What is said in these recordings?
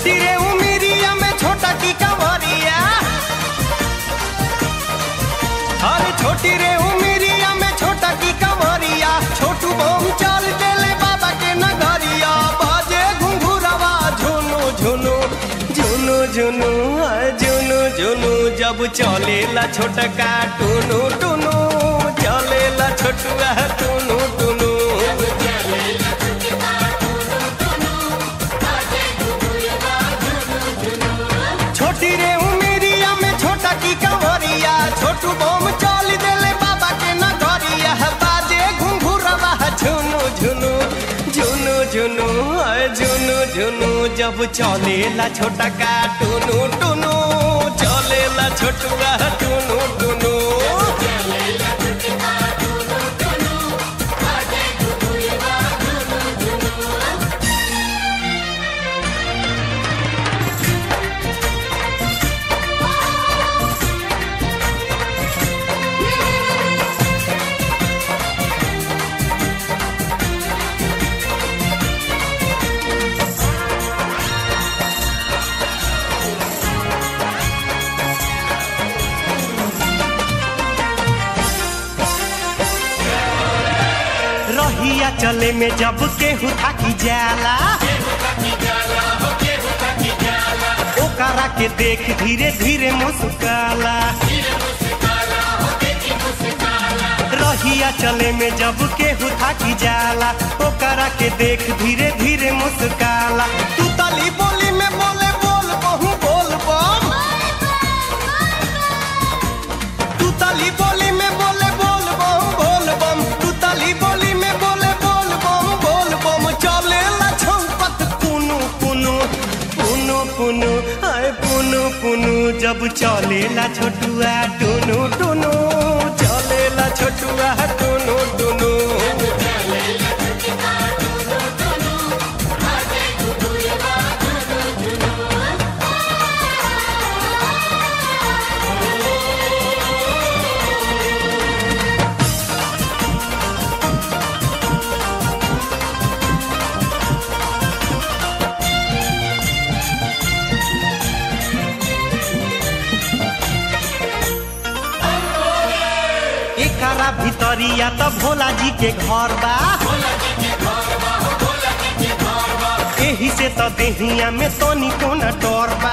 छोटी रे उमिरिया में छोटा की कंवरिया अरे छोटी रे उमिरिया में छोटा की कंवरिया छोटू बम चल देले बाबा के नगरिया बाजे घुंघुरवा झुनु झुनु झुनु झुनु हाय झुनु झुनु जब चलेला छोटका टुनु टुनु चलेला छोटुआ टुनु टुनु छोटी रे उमिरिया में छोटा की कंवरिया छोटू बम चल देले बाबा के नगरिया बाजे घुंघुरवा झुनु झुनु झुनु झुनु आय झुनु झुनु जब चलेला छोटा का टुनु टुनु चलेला छोटुआ टुनु टुनु रहिया चले में जब केहू थाकी जाला ओकरा के देख धीरे धीरे मुस्काला रहिया चले में जब केहू थाकी जाला ओकरा के देख धीरे धीरे मुस्काला तू तली बोली में बोले बोल बहु बोल बम तू तली बोली में बोले बोल बम बोल बम तू तली बोली में बोले बोल बम बोल बम चले ला छौपत पुनु पुनु पुनु पुनु आए पुनु पुनु जब चले ला छोटुआ टुनु टुनु चले ला छोटुआ टुनु टुनु एकरा भितरिया त भोला जी के घर बा एही से त देहिया में तनी कोना डर बा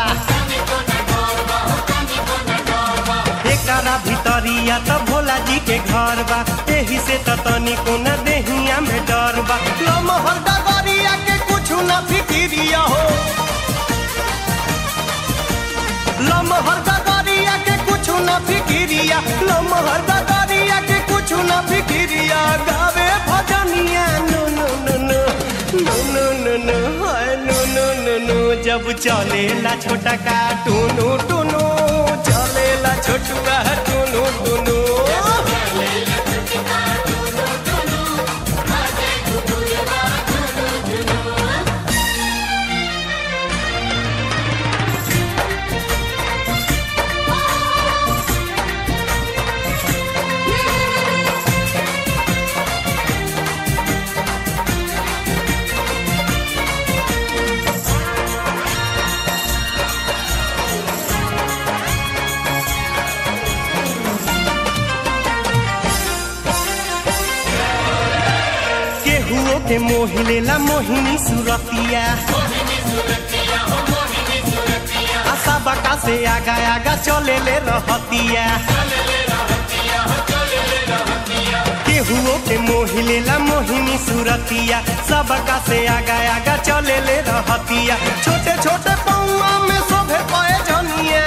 एकरा भितरिया त भोला जी के घर बा एही से त तनी कोना देहिया में डर बा लमहर डगरिया के कुछु ना फिकिरिया हो लमहर डगरिया के कुछु ना फिकिरिया लमहर डगरिया के कुछु ना फिकिरिया गावे भजनिया नो नो नो नो नो नो नो नो हाय नो नो नो नो जब चलेला छोटा का टुनु टुनु चलेला छोटुआ टुनु टुनु केहुओ के मोहि लेला मोहिनी सुरतिया आशा बका से आगा आगा चले ले रहतिया केहुओ के मोहि लेला मोहिनी सुरतिया सबका से आगा आगा चले ले रहतिया छोटे छोटे पौआ में शोभे पाए जनिया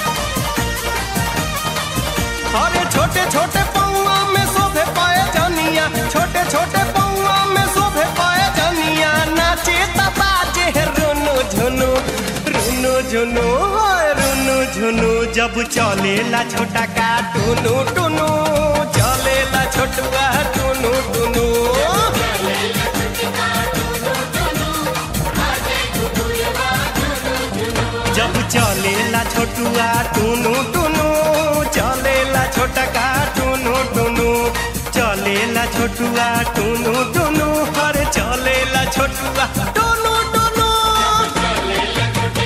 अरे छोटे छोटे पौआ में शोभे पाए जनिया छोटे छोटे पौआ में शोभे पाए जनिया नाचे बाजे रुनु झुनु रुनु झुनु हाय रुनु झुनु जब चलेला छोटा का टुनु टुनु चलेला छोटुआ टुनु टुनु जब चलेला छोटुआ टुनु टुनु चलेला छोटा का टुनु टुनु चलेला छोटुआ टुनु टुनु अरे चलेला छोटुआ टुनु टुनु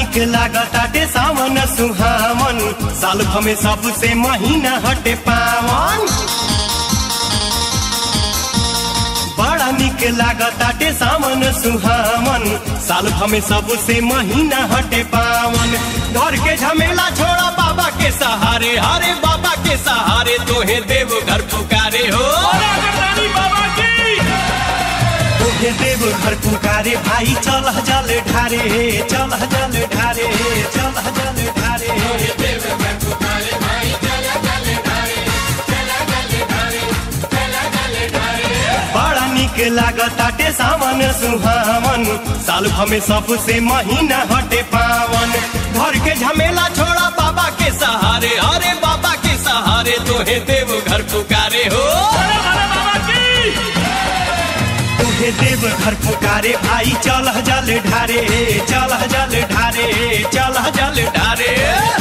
निक लागताटे सावन सुहावन साल भमे सबसे महीना हटे पावन बड़ा निक लागताटे सावन सुहावन साल भमे सबसे महीना हटे पावन घर के झमेला छोड़ा बाबा के सहारे हरे बाबा के सहारे तोहे देव घर पुकारे हो तोहे देव घर पुकारे भाई चल जल ढारे चल जल ढारे चल जल ढारे बड़ा निक लागताटे सावन सुहावन साल भमे सबसे महीना हटे पावन घर के झमेला छोड़ा बाबा के सहारे अरे बाबा के सहारे तोहे देव घर पुकारे हो तोहे देव घर पुकारे भाई चल जल ढारे चल जल ढारे चल जल ढारे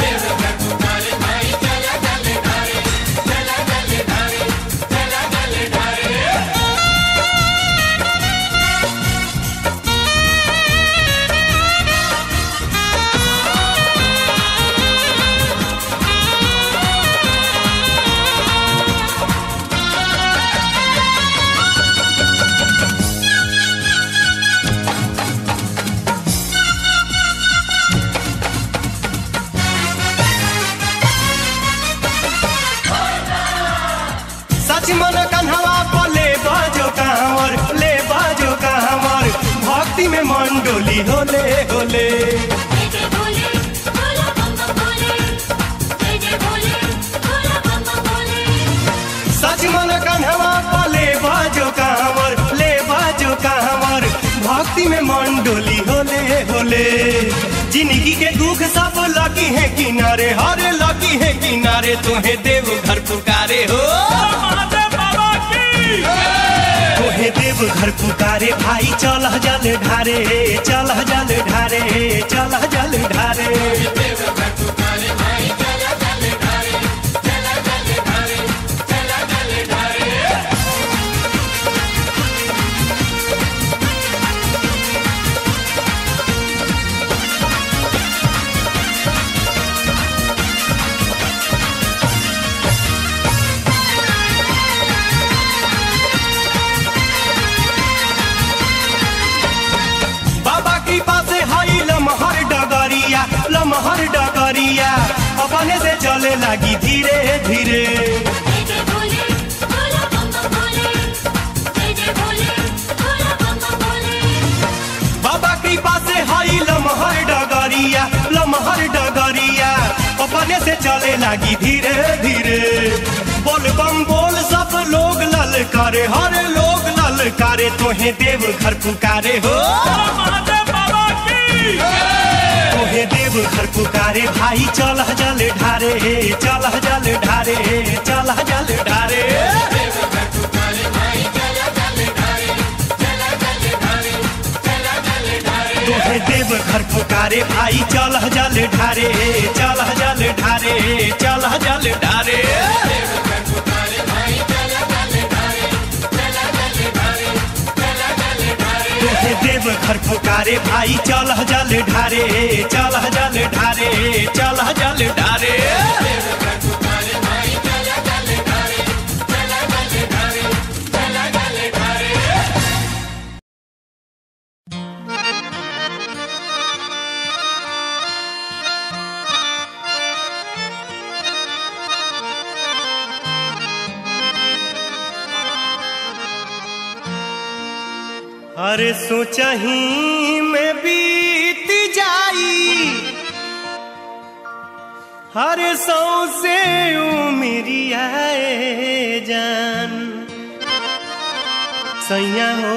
सच मन कन्हवा पर ले बाजो कांवर ले बाजो कांवर भक्ति में मन डोली होले होले जय जय भोले भोला बम बम भोले जय जय भोले भोला बम बम भोले सच मन कन्हवा पर ले बाजो कांवर ले बाजो कांवर भक्ति में मन डोली होले होले जिंदगी के दुख सब लगी है किनारे हरे लगी है किनारे तुम्हें देव घर पुकारे हो तोहे देव घर पुकारे भाई चल जल ढारे चल जल ढारे चल जल ढारे बाबा कृपा से हई लमहर डगरिया लमहर डगरिया अपने से चले लगी धीरे धीरे जय जय भोले भोला बम बम भोले जय जय भोले भोला बम बम भोले बाबा कृपा से हई लमहर डगरिया लमहर डगरिया अपने से चले लगी धीरे धीरे बोल बम बोल सब लोग ललकारे हर लोग ललकारे तोहे देव घर पुकारे हो तोहे देव घर पुकारे भाई चल जल ढारे चल जल ढारे चल जल ढारे तोहे देव घर पुकारे भाई चल जल ढारे चल जल ढारे चल जल ढारे तोहे देव घर पुकारे भाई चल जल ढारे चल जल ढारे चल जल ढारे अरे सोचही में बीत जाई हर सौ से उमरिया जान सैया हो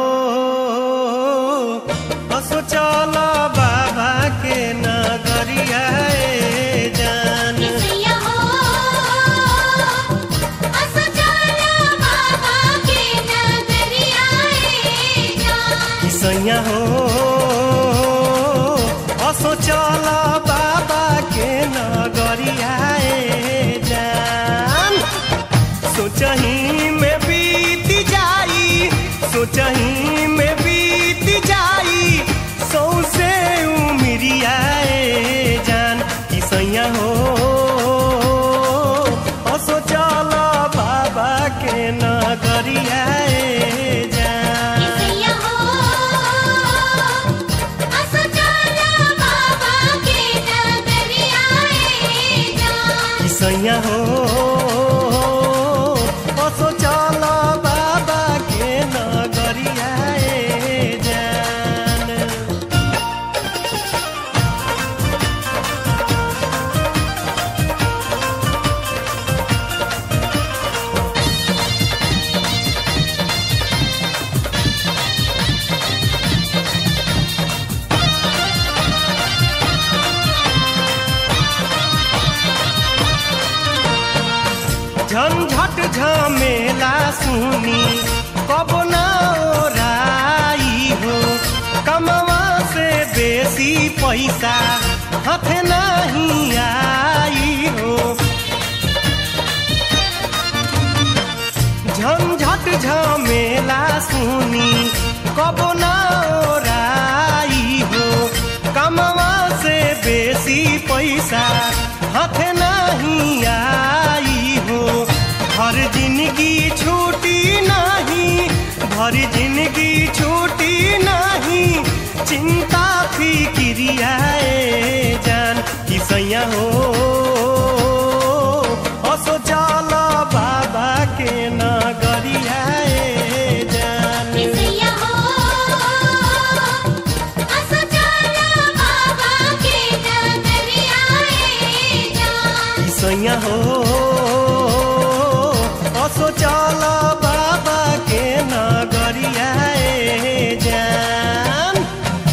असो चल बाबा के नगरिया जान किसैया हो असो चला बाबा के नगरिया ए जान सैया हो असो चल बाबा के नगरिया जान सोचही में बीत जाई सोचही में बीत जाई सौसे उमरिया झमेला सुनी कब ना ओराई हो कमवा से बेसी पैसा हाथ नहीं आई हो झंझट झमेला सुनी कब ना ओराई हो कमवा से बेसी पैसा हाथ नहीं आई हो हर जिंदगी छूटी नहीं भर जिंदगी छूटी नहीं चिंता फिक्रियाए जान किसैया हो असो चल बाबा के नगरियाए जान किसैया हो असो चला बाबा के नगरिया ए जान किसैया हो असो चल बाबा के नगरियाए जान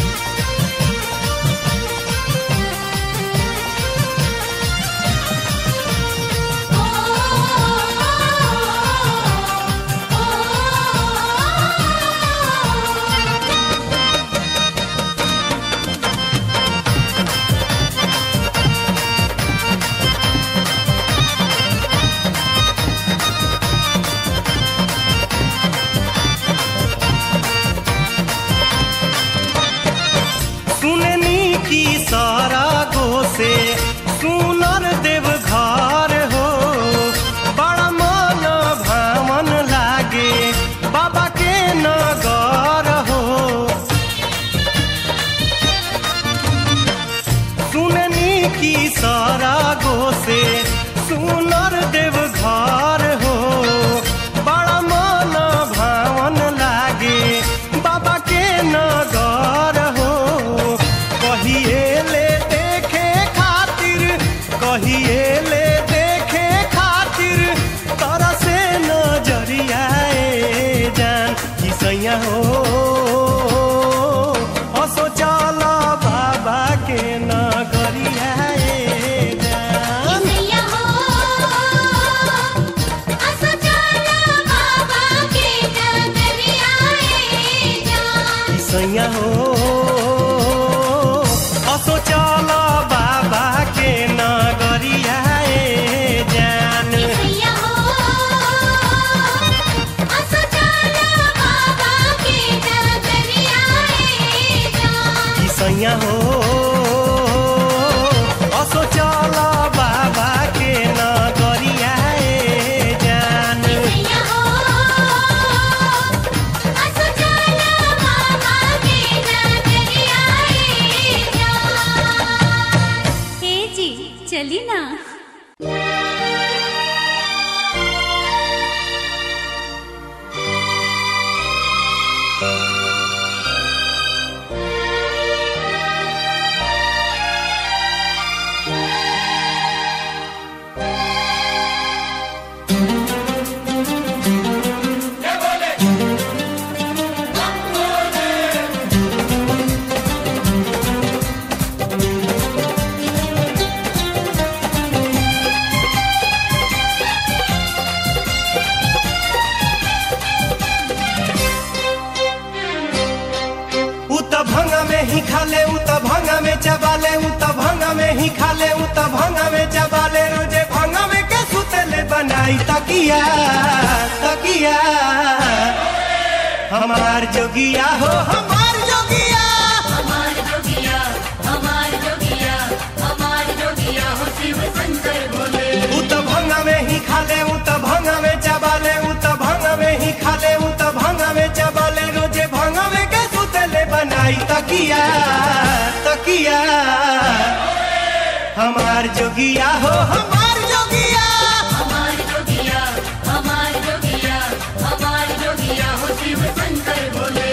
ओ ओ सुननी की सारा गो से सुनर देव घर हो बड़ा मन भावन लागे बाबा के नगर हो सुननी की सारा गो से सुनर देव घर हो बड़ा मन भावन लागे बाबा के नगर हो कहिए ले देखे खातिर कहिए ले देखे खातिर तरह से नजरियाए जान किसैया हो असो चल बाबा के नगरियाए जान किसैया हो असो चला बाबा के नगरिया ए जान किसैया हो असो चल बाबा के नगरियाए जान किसैया हो असो चला बाबा के नगरिया ए जान किसैया हो असो चल बाबा के नगरियाए जान किसैया हो असो चला बाबा के नगरिया ए जान हे जी चली ना उ त भंगा में ही खाले उ त भंगा में चबाले उ त भंगा में ही खाले उ त भंगा में चबाले रोजे भंगा में के सुतले बनाई तकिया तकिया हमार जोगिया हो हमार जोगिया हमार जोगिया हमार जोगिया हमार जोगिया हो शिव शंकर भोले उ त भंगा में ही खाले उ त भंगा में चबाले उ त भंगा में ही खाले उ त भंगा में चबाले रोजे भंगा में के सुतले बनाई तकिया तकिया हमार जोगिया हो हमार जोगिया हमार जोगिया हमार जोगिया हमार जोगिया हो शिव शंकर भोले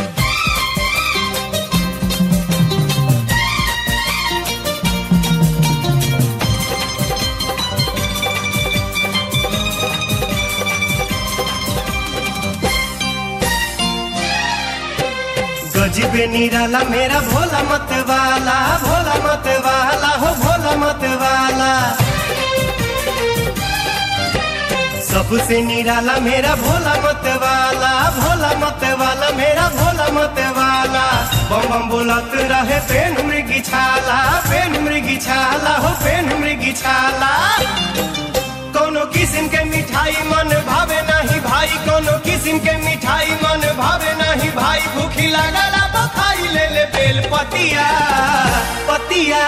गजबे निराला मेरा भोला मत वाला भोला मत वाला हो भोला मत वाला सबसे निराला मेरा भोला मत वाला भोला मत वाला मेरा भोला मत वाला बम बम बोलत रहे पेन मृगी छाला पेन मृगी छाला हो पेन मृगी छाला कोनो किस्म के मिठाई मन भावे नहीं भाई कोनो किस्म के मिठाई मन भावे नहीं भाई भूखी लागला बखाई ले ले बेल पतिया पतिया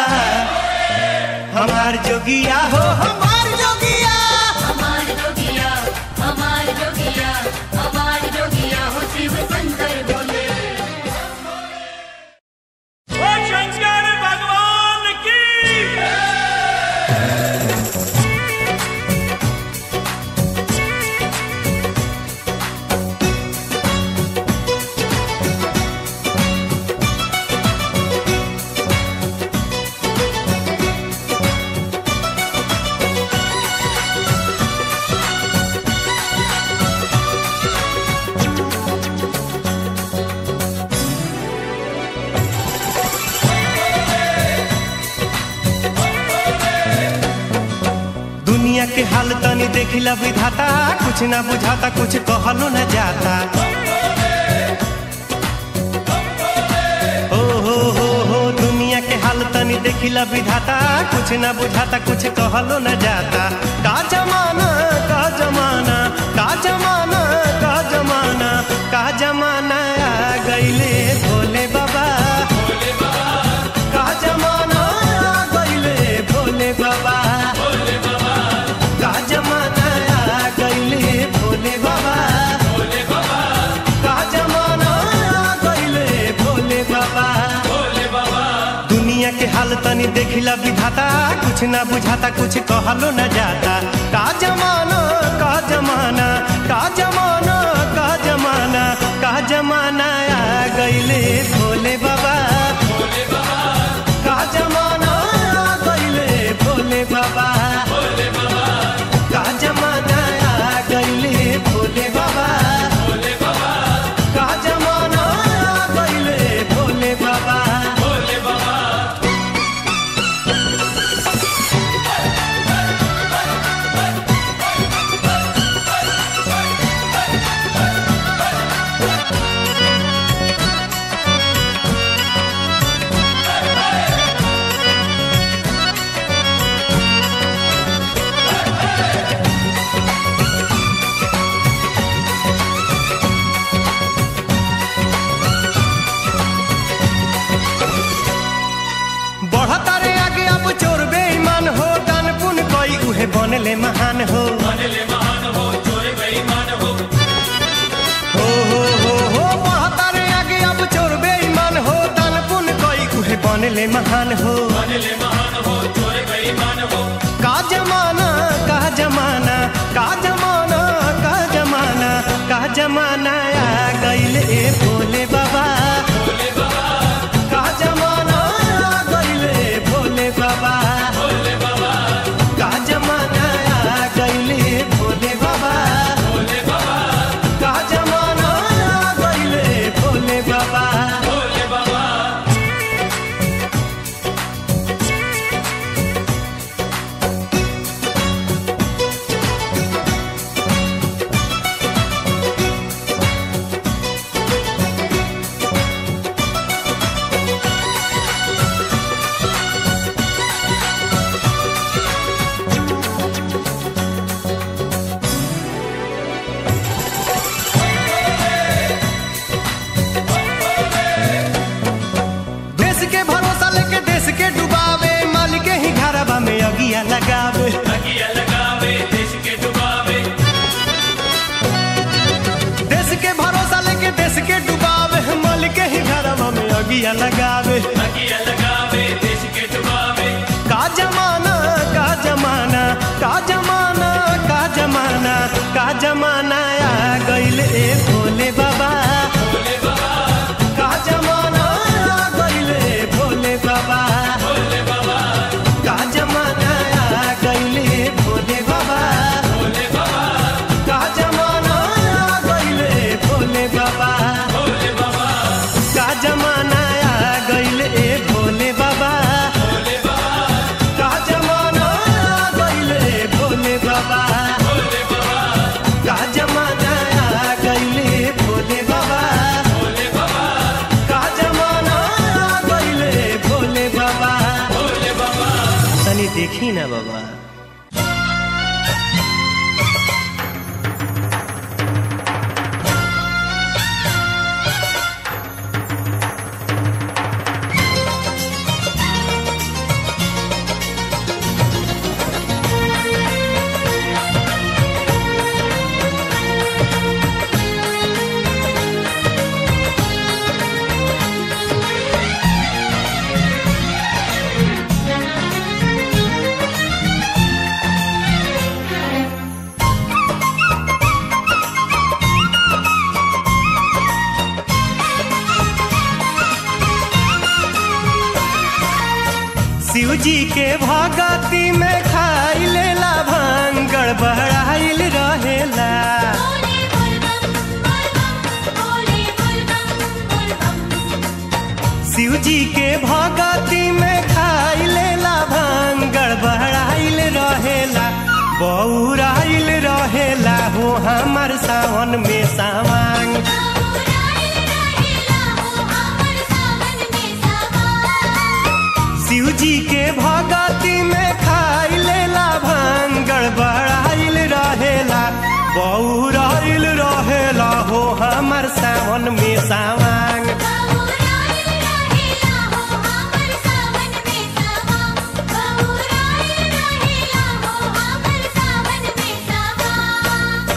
हमार जोगिया हो हमार जोगिया हमार जोगिया हमार जोगिया हमार जोगिया हो शिव शंकर भोले ओ शंकर भगवान की दुनिया के हाल तनी देखिला विधाता कुछ ना बुझाता कुछ कहलो न जाता हो हो हो हो दुनिया के हाल तनी देखिला विधाता कुछ ना बुझाता कुछ कहलो न जाता का जमाना का जमाना का जमाना का जमाना का जमाना आ गईले भोले बाबा का जमाना आ गईले भोले बाबा का जमाना आ गईले भोले बाबा का जमाना आ गईले भोले बाबा दुनिया के हाल तनी देखिला विधाता कुछ ना बुझाता कुछ कहलो न जाता का जमाना का जमाना का जमाना का जमाना का जमाना आ गईले भोले बाबा का जमाना आ गईले भोले बाबा का जमाना आ गईले भोले बाबा का जमाना आ गईले भोले बाबा बढ़ता रे आगे अब चोर बेईमान हो दान पुन कोई उहे बनले महान हो हो हो हो हो बढ़ता रे आगे अब चोर बेईमान हो दान पुन कोई उहे बनले महान हो का जमाना का जमाना का जमाना का जमाना का जमाना आ गईले भोले बाबा का जमाना आ गईले भोले बाबा का जमाना आ गईले भोले बाबा का जमाना आ गईले भोले बाबा देश के भरोसा लेके देश के डुबावे मालिक के ही घरवा में अगिया लगावे देश के भरोसा लेके देश के डुबावे मालिक के ही घरवा में अगिया लगावे का जमाना का जमाना का जमाना का जमाना का जमाना आ गईले भोले बाबा का जमाना आ गईले भोले बाबा का जमाना आ गईले भोले बाबा का जमाना आ गईले भोले बाबा का जमाना आ गईले भोले बाबा का जमाना आ गईले भोले बाबा देखी ना बाबा शिव जी के भगती में खाई लेला भांग गड़बड़ाइल रहेला बोले बोल बम बोल बम बोले बोल बम बोल बम शिव जी के भगती में खाई लेला भांग गड़बड़ाइल रहेला बौराइल रहेला हो हमर सावन में सावांग बाबूराइल रहेला हो हमर सावन में सावन शिव जी के भगती में खाई लेला भांग गड़बड़ाइल रहेला बौराइल रहेला हो हमर सावन में सावांग बाबूराइल रहेला हो हमर सावन में सावन बाबूराइल रहेला हो हमर सावन में सावन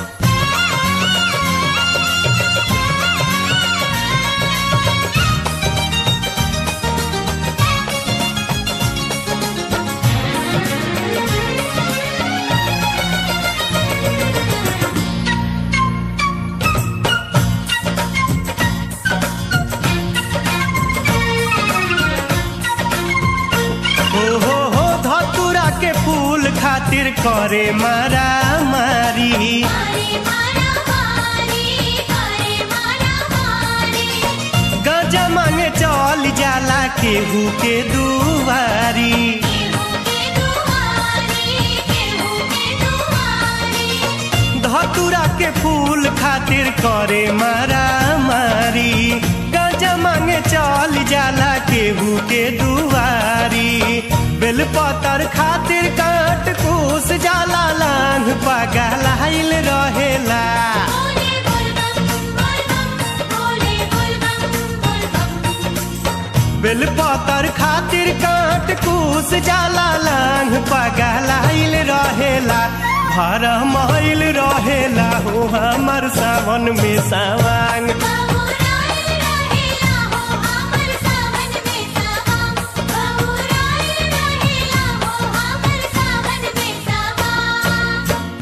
हो हो हो धतुरा के फूल खातिर करे मारा मारी मारे मारा मारी मारे मारा मारी गजा मांगे चल जाला केहू के दुआरी केहू के दुआरी केहू के दुआरी धतुरा के फूल खातिर करे मारा मारी गजा मांगे चल जाला केहू के दुआरी बेलपतर खातिर काट कूस जाला लांग पगलाइल रहेला बोले बोल बम बोल बम बोले बोल बम बोल बम बेलपतर खातिर काट कूस जाला लांग पगलाइल रहेला भर माइल रहेला हो हमर सावन में सावांग बाबूराइल रहेला हो हमर सावन में सावन बाबूराइल रहेला हो हमर सावन में सावन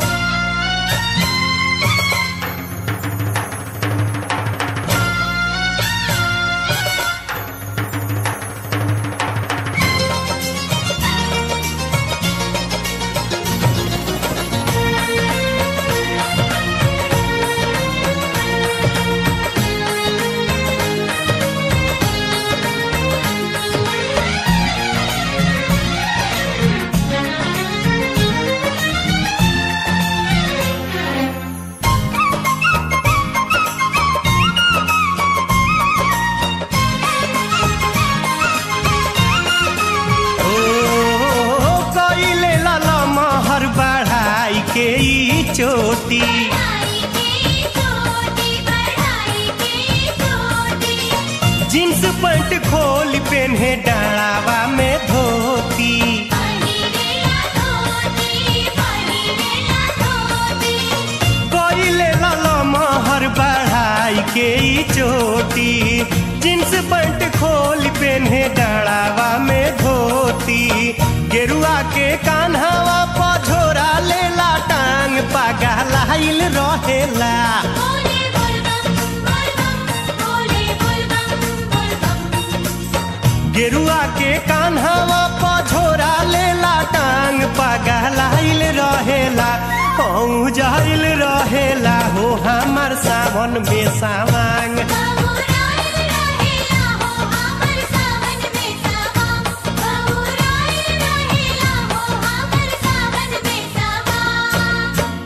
ओ कइले लाला महर बढ़ाई के ई चोटी बढ़ाई की चोटी बढ़ाई की चोटी जींस पैंट खोल पेन्हे डाढ़ावा में धोती पहिरेला धोती पहिरेला धोती कइले लाला महर बढ़ाई के ई चोटी जींस पैंट खोल पेन्हे डाढ़ावा में धोती गेरुआ के कान्हावा पझोरा लेला टांग पगलाइल रहेला बोले बोल बम बोल बम बोले बोल बम बोल बम गेरुआ के कान्हावा पझोरा लेला टांग पगलाइल रहेला कहूँ जाइल रहेला हो हमर सावन में सावांग बाबूराइल रहेला हो हमर सावन में सावन बाबूराइल रहेला हो हमर सावन में सावन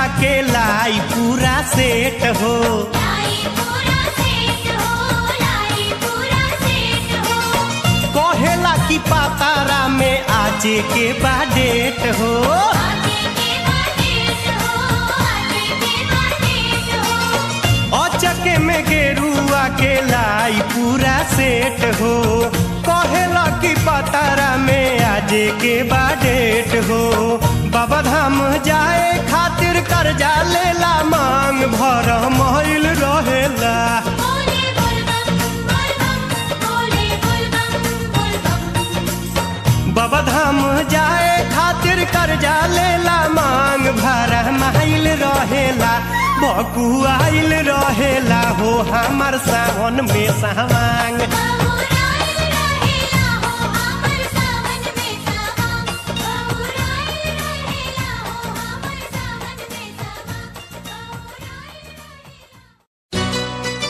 के लाई पूरा सेट हो लाई पूरा सेट हो लाई पूरा सेट हो कहेला की पातारा में आजे के बा डेट हो आगे के बातें हो आगे के बातें हो अचके में गेरुआ के लाई पूरा सेट हो कहेला की पातारा में आजे के बा डेट हो बाबा धाम जाए खातिर कर्जा लेला मांग भर महिल रहेला बोले बोलबम बोलबम बोले बोलबम बोलबम बाबा धाम जाए खातिर कर्जा लेला मांग भर माइल रहेला बकुआइल रहेला हो हमर सावन में सावांग बहुराइल रहेला हो हमर सावन में सावन बहुराइल रहेला हो हमर सावन में सावन बहुराइल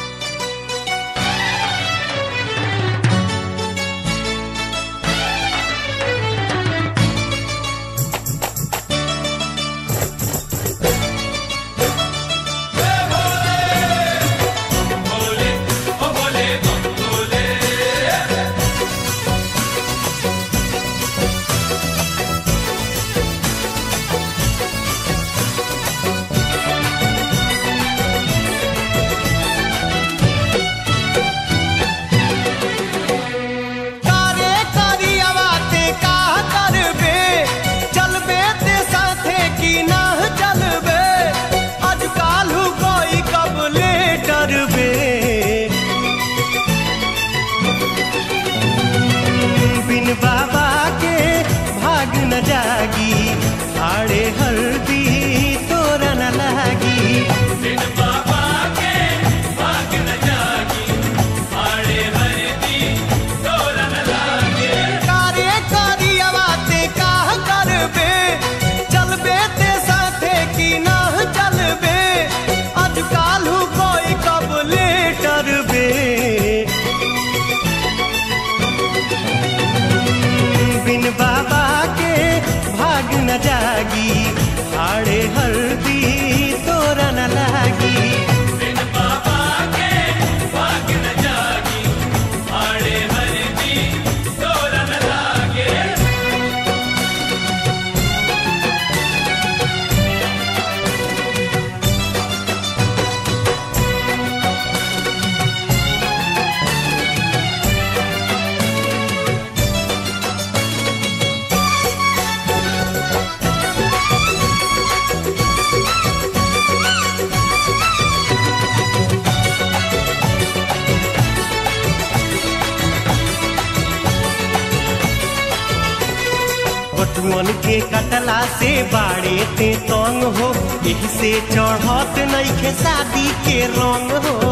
कारे करियवा ते का करबे चलबे ते साथे की ना चलबे आज कालू कोई कब ले डरबे बिन बाबा के भाग न जागी आड़े हल्दी तोरा न लागी कारे करियवा ते का करबे चलबे ते साथे की ना चलबे आज कालू कोई कब ले डरबे बिन बाबा के भाग न जागी आड़े हल्दी तोरा न लागी बटुअन के कटला से बाड़े ते तंग हो एही से चढ़त नइखे शादी के रंग हो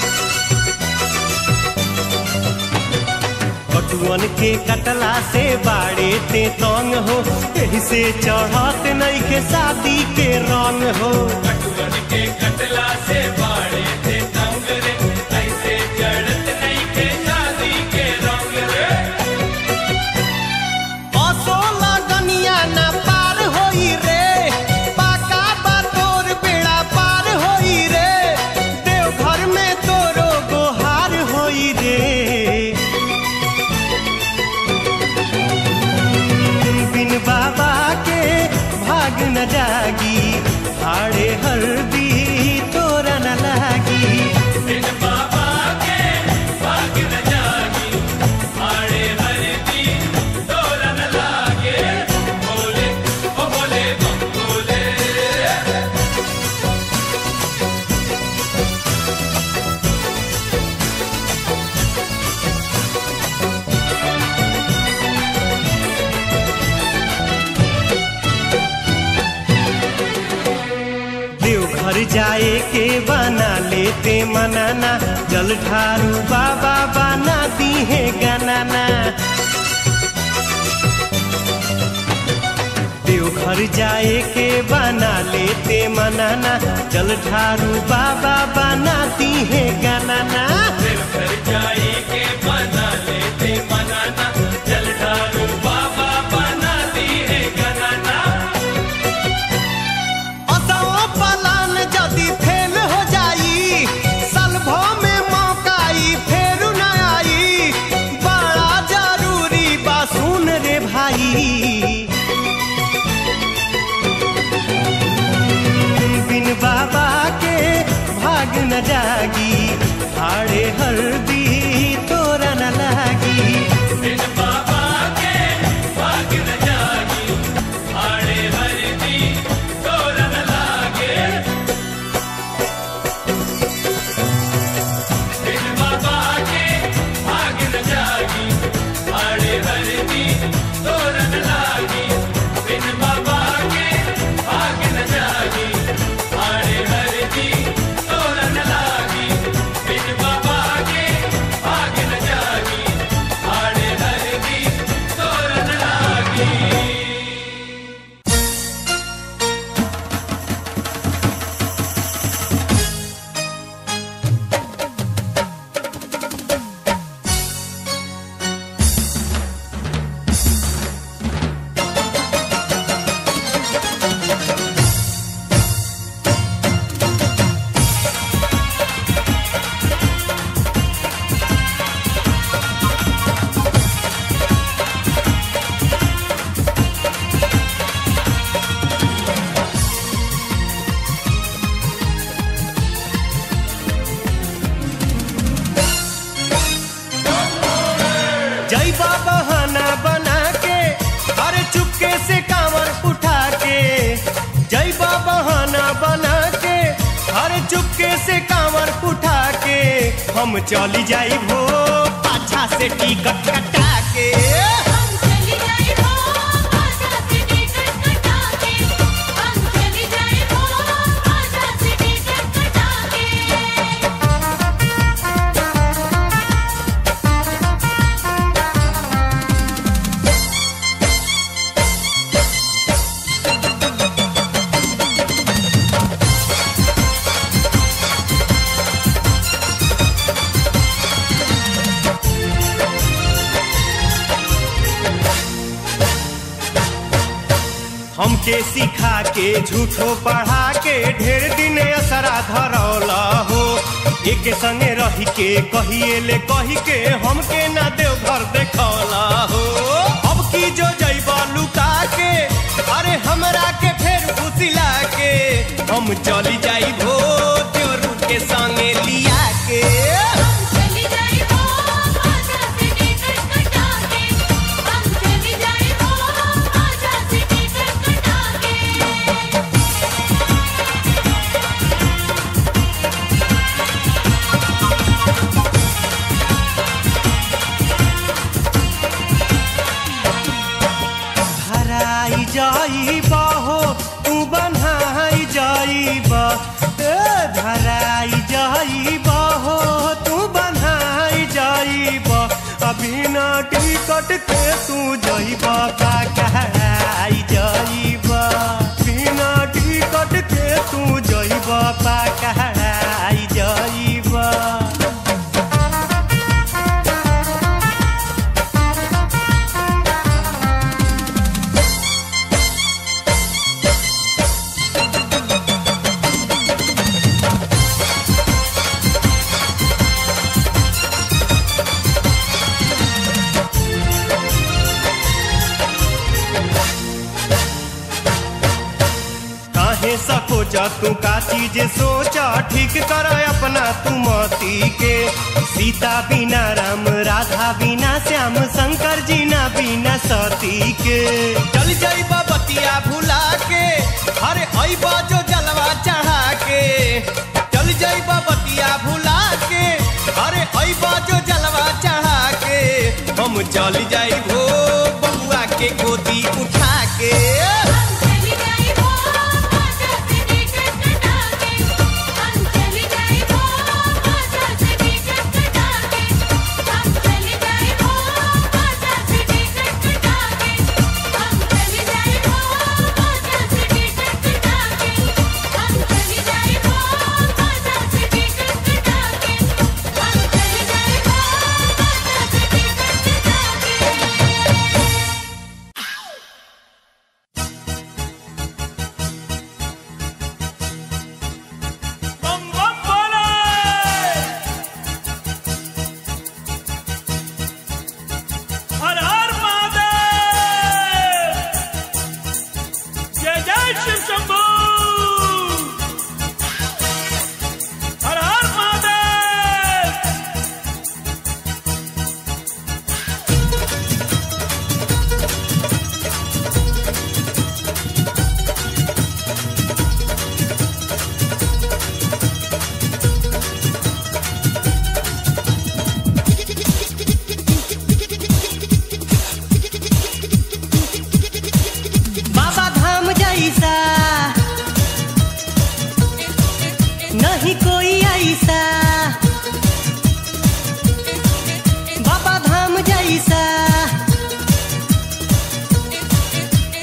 बटुअन के कटला से बाड़े ते तंग हो एही से चढ़त नइखे शादी के रंग हो असो लगनिया ना पार होई रे पाका बा तोर बेड़ा पार होई रे देवघर में तोरो गोहार होई रे बिन बाबा के भाग न जागी आड़े हल्दी तोरा न लागी देवघर जाए के बना लेते मनाना जल ढारू बाबा बना दी है गनाना देवघर जाए के बना लेते मनाना जल ढारू बाबा बनाती है गनाना असो न जागी हाड़े हल्दी तोरा न लागी जैबा बहाना बना के अरे चुपके से कांवर उठा के जैबा बहाना बना के अरे चुपके से कांवर उठा के हम चली जाई भो पाछा से टिकट कटा के हम चली जाए हो आजा से टिकट कटा के हम चली जाए हो आजा से टिकट कटा के हमके सिखा के झूठो पढ़ा के ढेर दिन असरा धरौला हो एक संगे रही के कहिए ले कही के हमके ना देव घर देखौला हो अब की जो जैबा लुका के अरे हमरा के फेर फुसिला के हम चली जाई भो त्योरू के संगे लिया के हम चली जाए हो आजा से टिकट कटा के हम चली जाए हो आजा से टिकट कटा के हराई जाइबा हो तू बन्हाई जाइबा ए धराई जाइबा हो तू बन्हाई जाइबा अभी ना टिकट के तू जाइबा का कहराई जाइबा बिना टिकट के तू जाइबा का कहराई जाइबा काहे सकोचा तू का चीज सोचा ठीक कर अपना तू मती के सीता बिना राम राधा बिना श्याम शंकर जी ना बिना सती के चल जाइबा बतिया भुला के अरे अइबा जो जलवा चढ़ा के चल जाइबा बतिया भुला के अरे अइबा जो जलवा चढ़ा के हम चल जाई भो बबुआ के गोदी उठा के हम चली जाए हो आजा से टिकट कटा के हम चली जाए हो आजा से टिकट कटा के हम चली जाए हो आजा से टिकट कटा के हम चली जाए हो आजा से टिकट कटा के हम चली जाए हो आजा से टिकट कटा के हम चली जाए हो आजा से टिकट कटा के 「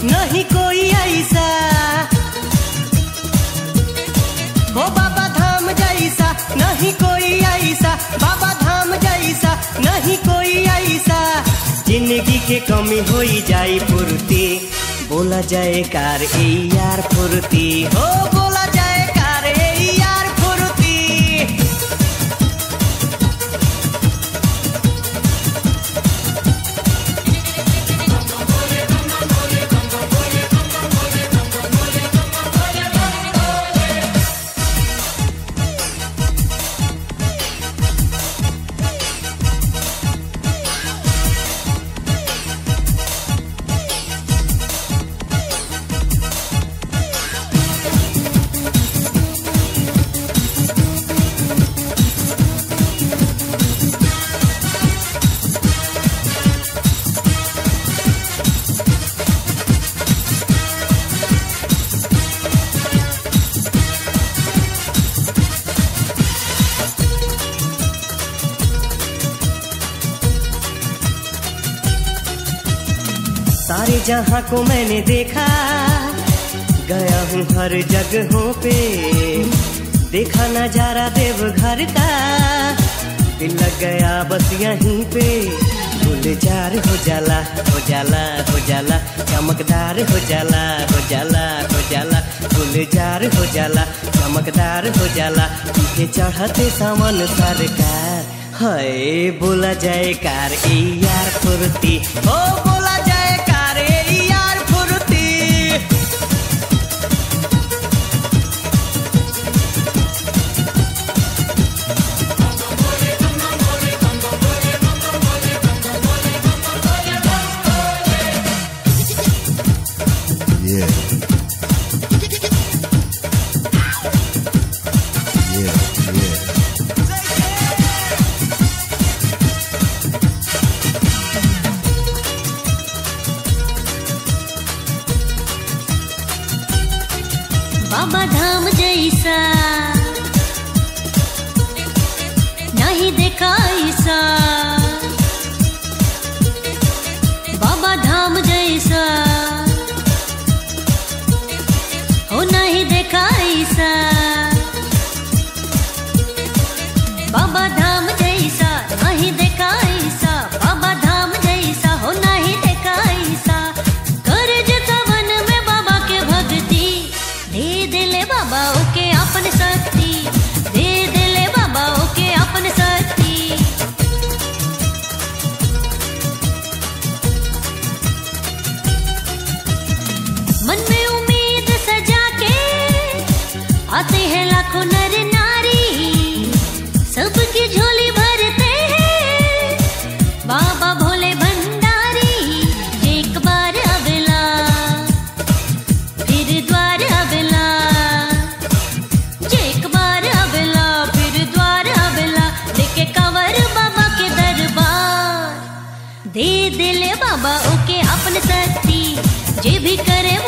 नहीं कोई ऐसा हो बाबा धाम जैसा नहीं कोई ऐसा बाबा धाम जैसा नहीं कोई ऐसा जिंदगी के कमी होई जाई पूर्ति बोला जाए कार ए यार फुर्ती हो बोला जाए कार ए यार फुर्ती सारे जहां को मैंने देखा गया हूँ हर जगहों पे देखा नजारा देवघर का दिल लग गया बस यहीं पे गुलजार हो जाला हो जाला हो जाला चमकदार हो जाला हो जाला हो जाला गुलजार हो जाला चमकदार हो जाला पीछे चढ़ते सावन सरकार हाय बोला जाए कार ए यार फुर्ती ओ बोला जाए कार ए यार फुर्ती Yeah. Yeah, yeah. बाबा धाम जैसा नहीं देखा ऐसा बाबा धाम जैसा हो नहीं देखा ऐसा बाबा धाम जैसा नहीं देखा ऐसा बाबा धाम जैसा हो नहीं देखा ऐसा कर जता मन में बाबा के भक्ति दे दिले बाबा ओके अपन शक्ति दे दिले बाबा ओके अपन शक्ति मन में उम्मीद सजा के आते हैं लाखों नर नारी सबकी झोली भरते हैं बाबा भोले भंडारी एक बार अबला फिर द्वार अबला एक बार अबला फिर द्वार अबला लेके कंवर बाबा के दरबार दे दिले बाबा ओके अपन शक्ति जे भी करे